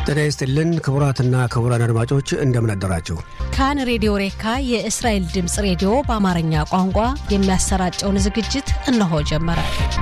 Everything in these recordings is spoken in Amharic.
ጤና ይስጥልን ክቡራትና ክቡራን አድማጮች እንደምን አደራችሁ። ካን ሬዲዮ ሬካ የእስራኤል ድምፅ ሬዲዮ በአማርኛ ቋንቋ የሚያሰራጨውን ዝግጅት እነሆ ጀመረ።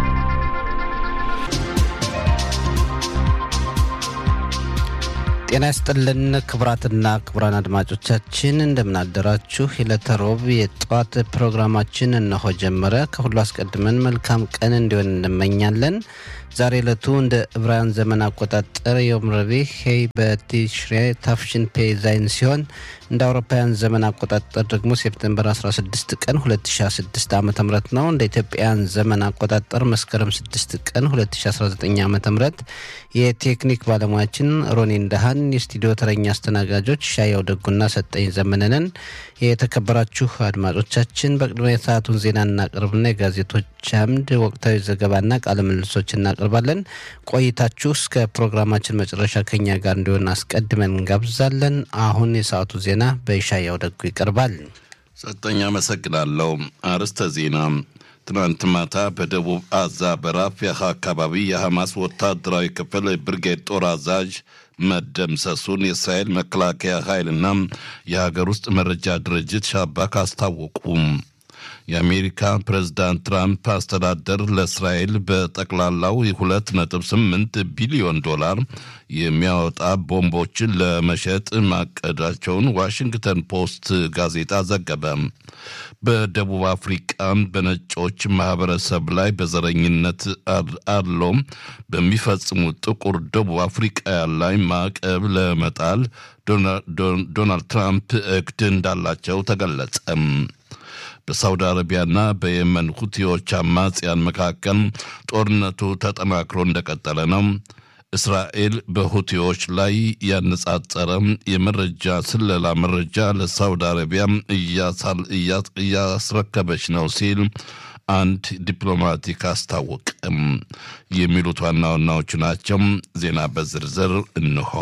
ጤና ይስጥልን ክቡራትና ክቡራን አድማጮቻችን እንደምናደራችሁ። የዕለተ ሮብ የጠዋት ፕሮግራማችን እነሆ ጀመረ። ከሁሉ አስቀድመን መልካም ቀን እንዲሆን እንመኛለን። ዛሬ ዕለቱ እንደ ዕብራውያን ዘመን አቆጣጠር የዮም ረቡዕ ሄይ በቲሽሬ ታፍሽን ፔ ዛይን ሲሆን እንደ አውሮፓውያን ዘመን አቆጣጠር ደግሞ ሴፕቴምበር 16 ቀን 2016 ዓ ም ነው። እንደ ኢትዮጵያውያን ዘመን አቆጣጠር መስከረም 6 ቀን 2019 ዓ ም የቴክኒክ ባለሙያችን ሮኒ እንዳሃን፣ የስቱዲዮ ተረኛ አስተናጋጆች ሻያው ደጉና ሰጠኝ ዘመነንን። የተከበራችሁ አድማጮቻችን በቅድሚያ የሰዓቱን ዜና እናቅርብና የጋዜጦች አምድ ወቅታዊ ዘገባና ቃለ ምልልሶች እናቀርባለን። ቆይታችሁ እስከ ፕሮግራማችን መጨረሻ ከኛ ጋር እንዲሆን አስቀድመን እንጋብዛለን። አሁን የሰዓቱ ዜና በይሻያው ደጉ ይቀርባል። ሰጠኝ አመሰግናለሁ። አርዕስተ ዜና ትናንት ማታ በደቡብ አዛ በራፊያ አካባቢ የሐማስ ወታደራዊ ክፍል ብርጌድ ጦር አዛዥ መደምሰሱን የእስራኤል መከላከያ ኃይልና የሀገር ውስጥ መረጃ ድርጅት ሻባክ አስታወቁም። የአሜሪካ ፕሬዝዳንት ትራምፕ አስተዳደር ለእስራኤል በጠቅላላው የሁለት ነጥብ ስምንት ቢሊዮን ዶላር የሚያወጣ ቦምቦችን ለመሸጥ ማቀዳቸውን ዋሽንግተን ፖስት ጋዜጣ ዘገበ። በደቡብ አፍሪቃ በነጮች ማህበረሰብ ላይ በዘረኝነት አድሎ በሚፈጽሙ ጥቁር ደቡብ አፍሪቃውያን ላይ ማዕቀብ ለመጣል ዶናልድ ትራምፕ እቅድ እንዳላቸው ተገለጸ። በሳውዲ አረቢያና በየመን ሁቲዎች አማጽያን መካከል ጦርነቱ ተጠናክሮ እንደቀጠለ ነው። እስራኤል በሁቲዎች ላይ ያነጻጸረ የመረጃ ስለላ መረጃ ለሳውዲ አረቢያ እያስረከበች ነው ሲል አንድ ዲፕሎማቲክ አስታወቅም። የሚሉት ዋና ዋናዎቹ ናቸው። ዜና በዝርዝር እንሆ።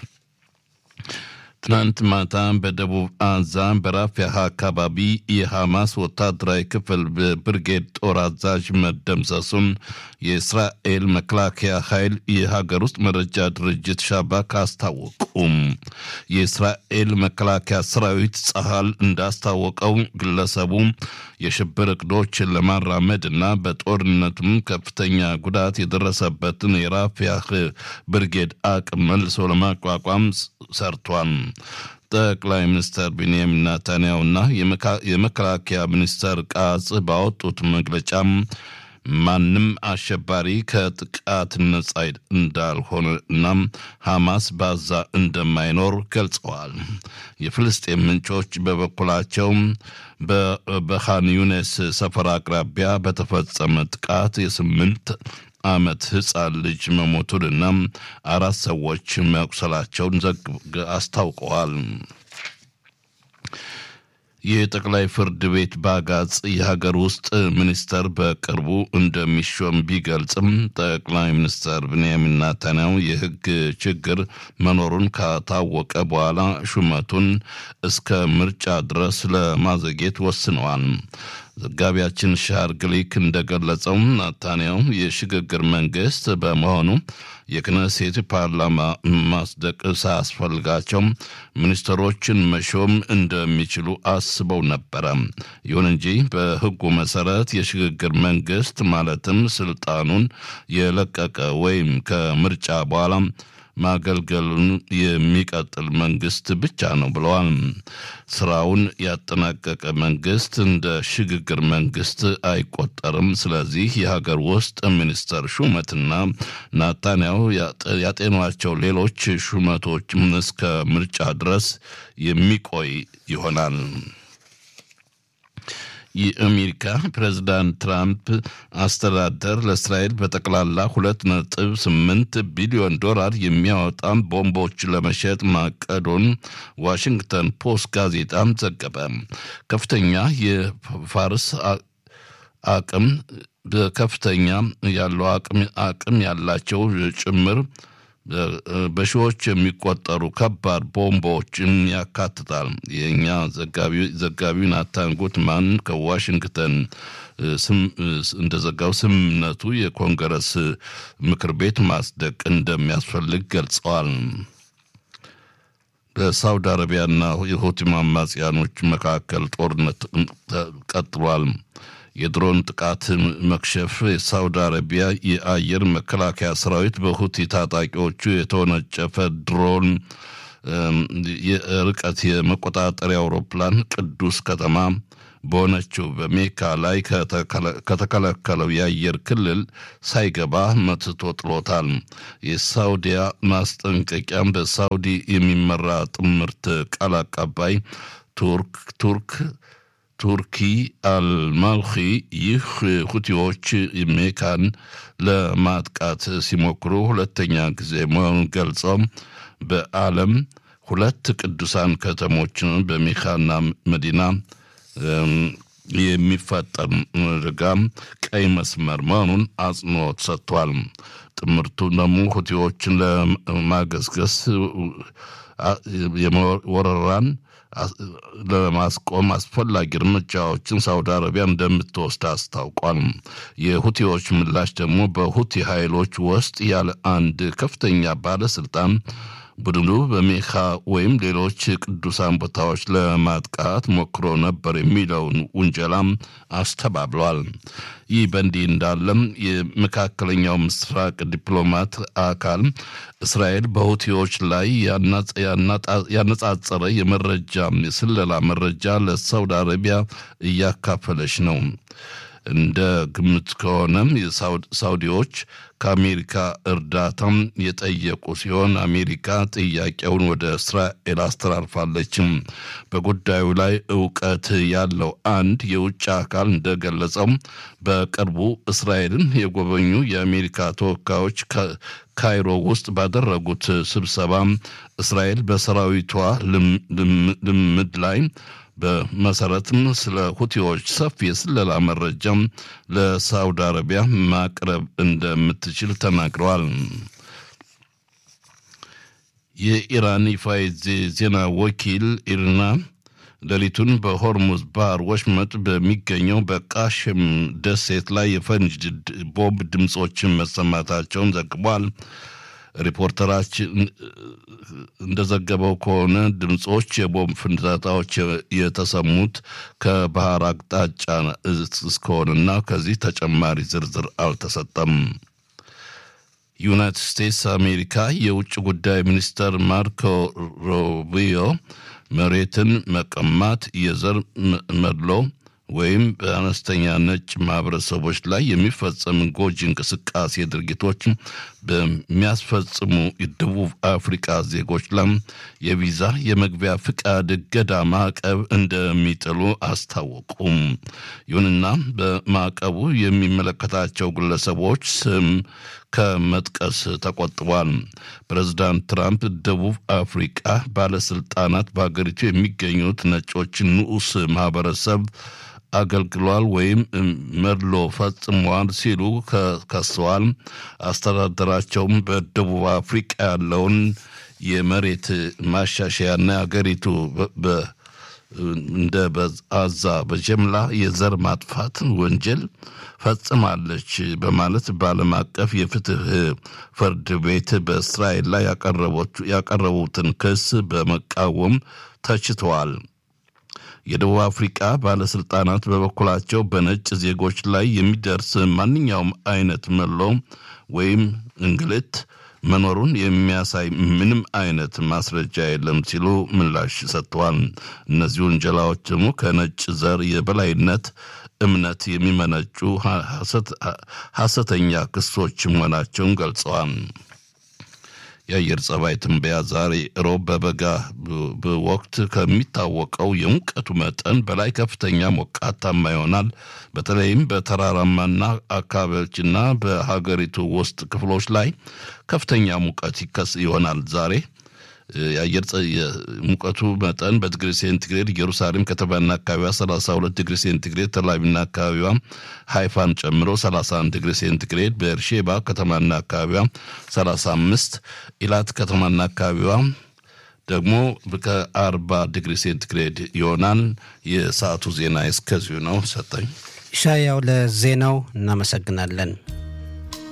ትናንት ማታ በደቡብ አዛ በራፊያ አካባቢ የሐማስ ወታደራዊ ክፍል ብርጌድ ጦር አዛዥ መደምሰሱን የእስራኤል መከላከያ ኃይል የሀገር ውስጥ መረጃ ድርጅት ሻባክ አስታወቁም። የእስራኤል መከላከያ ሰራዊት ጸሃል እንዳስታወቀው ግለሰቡ የሽብር እቅዶችን ለማራመድ እና በጦርነቱም ከፍተኛ ጉዳት የደረሰበትን የራፊያህ ብርጌድ አቅም መልሶ ለማቋቋም ሰርቷል። ጠቅላይ ሚኒስትር ቤንያሚን ናታንያሁና የመከላከያ ሚኒስተር ቃጽ ባወጡት መግለጫም ማንም አሸባሪ ከጥቃት ነጻ እንዳልሆነ እናም ሐማስ ባዛ እንደማይኖር ገልጸዋል። የፍልስጤም ምንጮች በበኩላቸው በኻን ዩኔስ ሰፈር አቅራቢያ በተፈጸመ ጥቃት የስምንት ዓመት ሕፃን ልጅ መሞቱንና አራት ሰዎች መቁሰላቸውን አስታውቀዋል። የጠቅላይ ፍርድ ቤት ባጋጽ የሀገር ውስጥ ሚኒስተር በቅርቡ እንደሚሾም ቢገልጽም ጠቅላይ ሚኒስተር ብንያሚን ናታንያሁ የሕግ ችግር መኖሩን ካታወቀ በኋላ ሹመቱን እስከ ምርጫ ድረስ ለማዘግየት ወስነዋል። ዘጋቢያችን ሻር ግሊክ እንደገለጸው ናታንያሁ የሽግግር መንግስት በመሆኑ የክነሴት ፓርላማ ማጽደቅ ሳያስፈልጋቸው ሚኒስትሮችን መሾም እንደሚችሉ አስበው ነበረ። ይሁን እንጂ በሕጉ መሰረት የሽግግር መንግስት ማለትም ስልጣኑን የለቀቀ ወይም ከምርጫ በኋላ ማገልገሉን የሚቀጥል መንግስት ብቻ ነው ብለዋል። ስራውን ያጠናቀቀ መንግስት እንደ ሽግግር መንግስት አይቆጠርም። ስለዚህ የሀገር ውስጥ ሚኒስተር ሹመትና ናታንያሁ ያጤኗቸው ሌሎች ሹመቶች እስከ ምርጫ ድረስ የሚቆይ ይሆናል። የአሜሪካ ፕሬዝዳንት ትራምፕ አስተዳደር ለእስራኤል በጠቅላላ ሁለት ነጥብ ስምንት ቢሊዮን ዶላር የሚያወጣ ቦምቦች ለመሸጥ ማቀዱን ዋሽንግተን ፖስት ጋዜጣም ዘገበ። ከፍተኛ የፋርስ አቅም በከፍተኛ ያለው አቅም ያላቸው ጭምር በሺዎች የሚቆጠሩ ከባድ ቦምቦችን ያካትታል። የእኛ ዘጋቢው ናታን ጉትማን ከዋሽንግተን እንደዘጋው ስምምነቱ የኮንግረስ ምክር ቤት ማጽደቅ እንደሚያስፈልግ ገልጸዋል። በሳውዲ አረቢያና የሁቲ አማጽያኖች መካከል ጦርነት ቀጥሏል። የድሮን ጥቃት መክሸፍ የሳውዲ አረቢያ የአየር መከላከያ ሰራዊት በሁቲ ታጣቂዎቹ የተወነጨፈ ድሮን የርቀት የመቆጣጠሪያ አውሮፕላን ቅዱስ ከተማ በሆነችው በሜካ ላይ ከተከለከለው የአየር ክልል ሳይገባ መትቶ ጥሎታል። የሳውዲያ ማስጠንቀቂያም በሳውዲ የሚመራ ጥምርት ቃል አቀባይ ቱርክ ቱርክ ቱርኪ አልማልኺ ይህ ሁቲዎች ሜካን ለማጥቃት ሲሞክሩ ሁለተኛ ጊዜ መሆኑን ገልጸው በዓለም ሁለት ቅዱሳን ከተሞችን በሜካና መዲና የሚፈጠር አደጋም ቀይ መስመር መሆኑን አጽንኦት ሰጥቷል። ጥምርቱ ደግሞ ሁቲዎችን ለማገስገስ ወረራን ለማስቆም አስፈላጊ እርምጃዎችን ሳውዲ አረቢያ እንደምትወስድ አስታውቋል። የሁቲዎች ምላሽ ደግሞ በሁቲ ኃይሎች ውስጥ ያለ አንድ ከፍተኛ ባለስልጣን ቡድኑ በሜካ ወይም ሌሎች ቅዱሳን ቦታዎች ለማጥቃት ሞክሮ ነበር የሚለውን ውንጀላም አስተባብሏል። ይህ በእንዲህ እንዳለም የመካከለኛው ምስራቅ ዲፕሎማት አካል እስራኤል በሁቲዎች ላይ ያነጻጸረ የመረጃ የስለላ መረጃ ለሳውዲ አረቢያ እያካፈለች ነው። እንደ ግምት ከሆነም ሳውዲዎች ከአሜሪካ እርዳታም የጠየቁ ሲሆን አሜሪካ ጥያቄውን ወደ እስራኤል አስተላልፋለችም። በጉዳዩ ላይ እውቀት ያለው አንድ የውጭ አካል እንደገለጸው በቅርቡ እስራኤልን የጎበኙ የአሜሪካ ተወካዮች ካይሮ ውስጥ ባደረጉት ስብሰባ እስራኤል በሰራዊቷ ልምድ ላይ በመሰረትም ስለ ሁቲዎች ሰፊ የስለላ መረጃም ለሳውዲ አረቢያ ማቅረብ እንደምትችል ተናግረዋል። የኢራን ይፋ ዜና ወኪል ኢርና ሌሊቱን በሆርሙዝ ባህር ወሽመጥ በሚገኘው በቃሽም ደሴት ላይ የፈንጅ ቦምብ ድምፆችን መሰማታቸውን ዘግቧል። ሪፖርተራችን እንደዘገበው ከሆነ ድምፆች የቦምብ ፍንዳታዎች የተሰሙት ከባህር አቅጣጫ እስከሆነና ከዚህ ተጨማሪ ዝርዝር አልተሰጠም። ዩናይትድ ስቴትስ አሜሪካ የውጭ ጉዳይ ሚኒስተር ማርኮ ሩቢዮ መሬትን መቀማት፣ የዘር መድሎ ወይም በአነስተኛ ነጭ ማህበረሰቦች ላይ የሚፈጸም ጎጂ እንቅስቃሴ ድርጊቶች በሚያስፈጽሙ የደቡብ አፍሪካ ዜጎች ላም የቪዛ የመግቢያ ፍቃድ እገዳ ማዕቀብ እንደሚጥሉ አስታወቁም። ይሁንና በማዕቀቡ የሚመለከታቸው ግለሰቦች ስም ከመጥቀስ ተቆጥቧል። ፕሬዚዳንት ትራምፕ ደቡብ አፍሪቃ ባለስልጣናት በሀገሪቱ የሚገኙት ነጮችን ንዑስ ማህበረሰብ አገልግሏል ወይም መድሎ ፈጽሟል ሲሉ ከሰዋል። አስተዳደራቸውም በደቡብ አፍሪቃ ያለውን የመሬት ማሻሻያና የሀገሪቱ እንደ አዛ በጀምላ የዘር ማጥፋት ወንጀል ፈጽማለች በማለት በዓለም አቀፍ የፍትህ ፍርድ ቤት በእስራኤል ላይ ያቀረቡትን ክስ በመቃወም ተችተዋል። የደቡብ አፍሪቃ ባለስልጣናት በበኩላቸው በነጭ ዜጎች ላይ የሚደርስ ማንኛውም አይነት መሎ ወይም እንግልት መኖሩን የሚያሳይ ምንም አይነት ማስረጃ የለም ሲሉ ምላሽ ሰጥተዋል። እነዚህ ውንጀላዎች ደግሞ ከነጭ ዘር የበላይነት እምነት የሚመነጩ ሐሰተኛ ክሶች መሆናቸውን ገልጸዋል። የአየር ጸባይ ትንበያ ዛሬ ሮብ በበጋ ወቅት ከሚታወቀው የሙቀቱ መጠን በላይ ከፍተኛ ሞቃታማ ይሆናል። በተለይም በተራራማና አካባቢዎችና በሀገሪቱ ውስጥ ክፍሎች ላይ ከፍተኛ ሙቀት ይከስ ይሆናል ዛሬ የአየር ሙቀቱ መጠን በዲግሪ ሴንቲግሬድ ኢየሩሳሌም ከተማና አካባቢዋ 32 ዲግሪ ሴንቲግሬድ፣ ተላቪቭና አካባቢዋ ሃይፋን ጨምሮ 31 ዲግሪ ሴንቲግሬድ፣ በኤርሼባ ከተማና አካባቢዋ 35፣ ኢላት ከተማና አካባቢዋ ደግሞ ከ40 ዲግሪ ሴንቲግሬድ ይሆናል። የሰዓቱ ዜና እስከዚሁ ነው። ሰጠኝ ሻያው ለዜናው እናመሰግናለን።